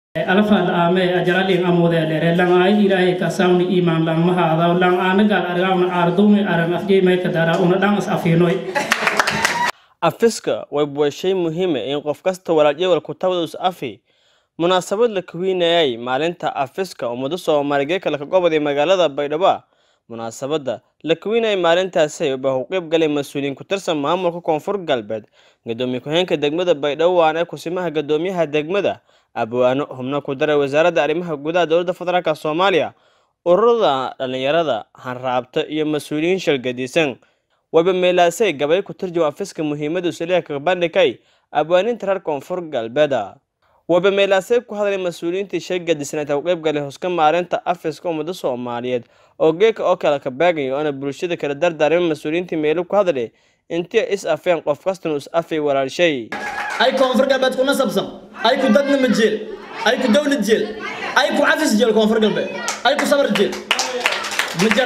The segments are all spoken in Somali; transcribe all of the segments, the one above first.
alfaad aame ajaralin amudeelere lang ay ilaahay kasawni iman lang mahaadaw lang anagal argawna ardumi aran afjey may kadara una dhang is afiinoy afiska way waa shay muhiima in qof kasta walaal ku tabada us afi munaasabad la kuwiinayay maalinta afiska ummado soomaaligeed kale ka goboday magaalada baydhabo munaasabadda la kuwiinayay maalintaasi baa u qeyb galay mas-uuliyiin ku tirsan maamulka koonfur galbeed gadoomiye ku-xeenka degmada baydhabo waana kusimaha gadoomiyaha degmada abwaano xubno ku daray wasaaradda arrimaha gudaha dowladda federaalk soomaaliya ururada dhallinyarada hanraabta iyo mas-uuliyiin shalgadiisan wayba meelaasay gabay ku turjuma afiska muhiimadu saliha kaga bandhigay abwaaninta reer koonfur galbeeda wayba meelaasay ku hadlay mas-uuliyiintii shalgadisnayd u qeyb galay huska maalinta afiska ummada soomaaliyeed oo geeka oo kale ka baagaya oona bulshada kala dardaarima mas-uuliyiintii meelo ku hadlay intii is afeen qof kastana is afay walaalshay ay koonfur galbeed ku nasabsan ay ku dadnima jeel ay ku dowlad jeel ay ku cafis jeel koonfur galbeed ay ku sabar jeel majar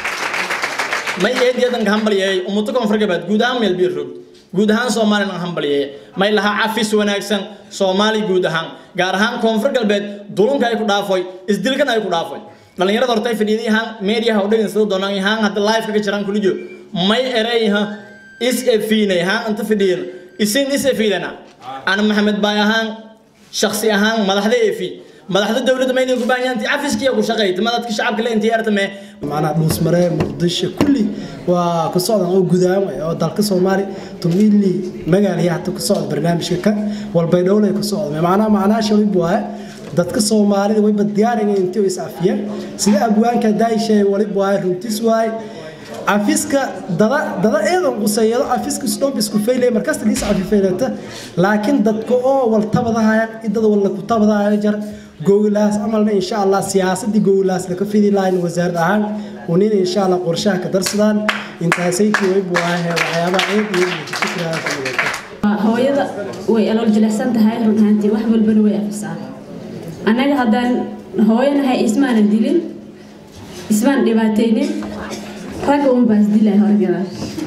may eediyadan ka hambalyeeyay ummado koonfur galbeed guud ahaan meel biir rog guud ahaan soomaaliya hambalyeeyay may lahaa cafis wanaagsan soomaali guud ahaan gaar ahaan koonfur galbeed dulunka ay ku dhaafoy isdilkan ay ku dhaafoy dhalinyarada horta ay fadhiiday ahaan meediyaha u dhegin sida doonaan ahaan hadda live kaga jiraan kulijo may ereyha is efiinay ahaan inta fadhiyan isin is efiidana ana maxamed baay ahaan shaksi ahaan madaxda efi madaxda dowladda mayna ku baahan yahay cafiskiya ku shaqeeyta madadka shacabka la intii yartame macnaha dhuusmaree muqdisho kulli waa ku socdan oo gudaama oo dalka soomaali tumili magaaliya hata ku socda barnaamijka ka walbaydhowlay ku socda macnaha macnaha shalib waaye dadka soomaalida wayba diyaarinay intii is afiyeen sida abwaanka daayishay walib waaye runtis waaye cafiska dada dada eedan quseeyado cafiska isdhomb isku faylay markasta dhiis cafifaylata laakiin dadka oo wal tabadahaya idada wal ku tabadahaya jar gowlaas amalna insha Allah siyaasadii gowlaas la ka fidi lahayn wasaarad ahaan unin insha Allah qorshaha ka darsadaan intaasay way buuahay waxyaabaha ciid iyo fikradaas hooyada way alool jilicsan tahay run ahaantii wax walbana way afisaa annaga haddaan hooyanahay ismaanan dilin ismaan dhibaataynin ragga un baa isdilay horgada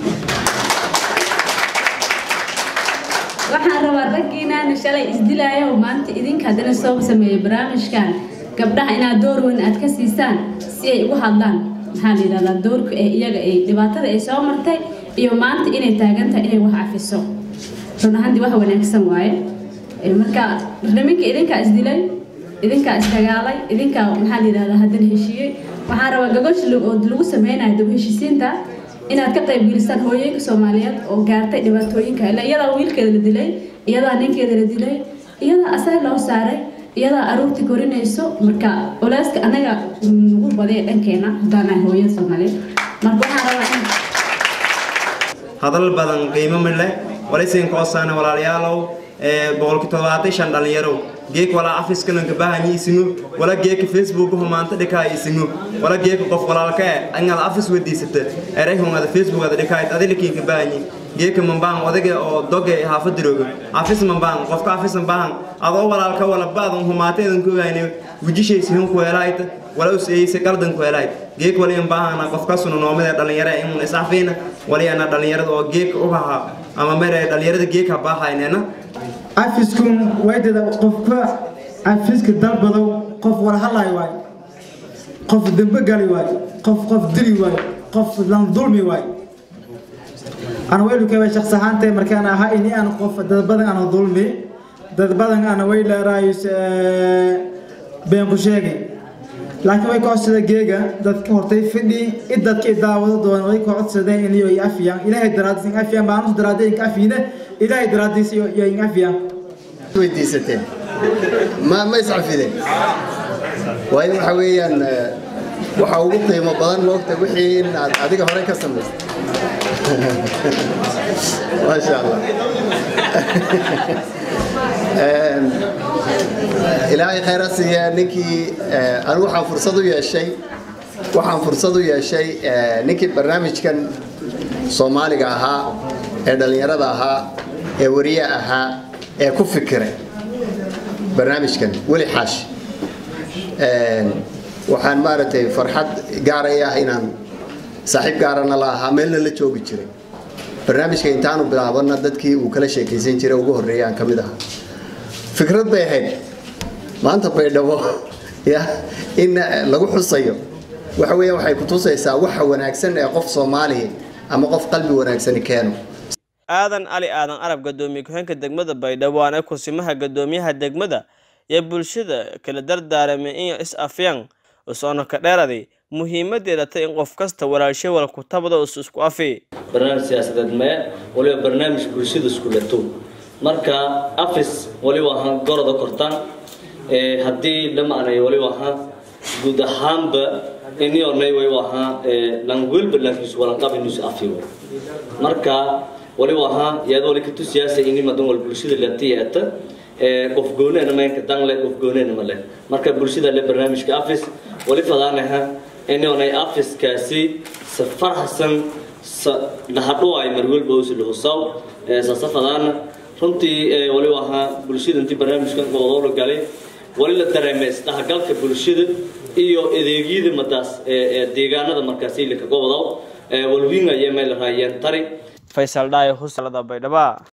waxaan rabaa raggiinaana shalay isdilaayo maanta idinka haddana soo sameeya barnaamijkan gabdhaha inaad door weyn aad ka siisaan si ay ugu hadlaan maxaa la yidhahdaa doorka ee iyaga ay dhibaatada ay soo martay iyo maanta inay taagan tahay inay wax cafiso run ahaantii wax wanaagsan waaye marka niminka idinkaa isdilay idinkaa isdagaalay idinkaa maxaa la yidhahdaa haddana heshiiyey waxaan rabaa gagosh oo lagu sameynayo dab heshiisiinta inaad ka qaybgelisaan hooyooyinka soomaaliyeed oo gaartay dhibaatooyinka ila iyadaa wiilkeeda la dilay iyadaa ninkeeda la dilay iyadaa asaga loo saaray iyadaa aruurtii korinayso marka olaaska anaga nagu badee dhankeena haddaanahay hooyada soomaaliyeed marka waxaan rabaa in hadal badan qiimo midle walisiin koosaana walaalayaalow boqolki toddobaatan shan dhalinyaro geek walaa afiska lanka bahanyi isimo wala geeka facebook humaanta dhikaa isimo wala geeka qof walaalka e angada afis wadiisata eray hungada facebook ada dhikaayt adilikiinka bahanyi geeka mambaan odaga oo doge haafadirooga afis mambaan qofka afis mambaan adoo walaalka wala baadan humaateedan ku wayne wujishaysi hun ku helaayta wala useyse qaldan ku helaayt geek wali mbaahana qofkasuna noomada dhalinyara imun isafiina wali ana dhalinyarada oo geeka u haha ama mere dhalinyarada geeka baahaynena cafiskun waydada qofka cafiska dalbadow qof wala hadlay waay qof dembe gali waay qof qof dili waay qof lan dulmi waay ana weylukaba shaqs ahaantay markaan ahaa ini aan qof dad badan ana dulmi dad badan ana way leeraayus been ku sheegay laakiin way kocsada geega dadka hortay fidhi id dadka daawado doona way kocodsadeen inayo i afiyaan ilaahay daraadiis in afiyaan baanus daraadee inka afiine ilaahay daraadiis iyo in afiyaan weydiisateen ma ma iscafideen waayo waxa weeyaan waxa ugu qiimo badan moogta wixii in aad adiga hore ka samaysay maasha allah ilaahay khayra siiya ninkii anigu waxaan fursad u yeeshay waxaan fursad u yeeshay ninkii barnaamijkan soomaaliga ahaa ee dhallinyarada ahaa ee wariye ahaa ee ku fikiray barnaamijkan weli xaashi waxaan maaragtay farxad gaaray ah inaan saaxiib gaarana la ahaa meelna la joogi jiray barnaamijka intaanu bilaabana dadkii uu kala sheekaysan jiray ugu horreeyay aan ka mid ahaa fikrad bay ahayd maanta baydhabo ya in lagu xusayo waxa weeye waxay ku tusaysaa waxa wanaagsan ee qof soomaaliya ama qof qalbi wanaagsani keeno aadan cali aadan arab gadoomiye ku-xeenka degmada baydhabo waana kusimaha gadoomiyaha degmada iyo bulshada kala dardaaramay in is afyaan usoona ka dheeraday muhiimadeeda ta in qof kasta walaalshay wal kutabada us isku afi barnaamij siyaasadeed mee waliba barnaamij bulshada isku lato marka afis waliba ahaan goroda kortaan haddii dhamaanay waliba ahaan guud ahaanba inionay waliba ahaan langwelba lankiisu walanqabinusu afiwo marka waliba ahaan yaad wali katu siyaasa ini madan wal bulshada latiyeeta qof goonena meenka dangle qof goonena male marka bulshada le barnaamijka afis wali fadaanaha inonay afiskaasi sa farxsan lahadhuwaay marwelba usi lahusaw saasa fadaana runtii waliba ahaa bulshada intii barnaamijkan gobodoolo galay wali la dareemay isdhaxgalka bulshada iyo adeegyada madaas deegaanada markaasi laka gobodow walwiinaya meel raayeen tari faysal dhaayo husalada baydhaba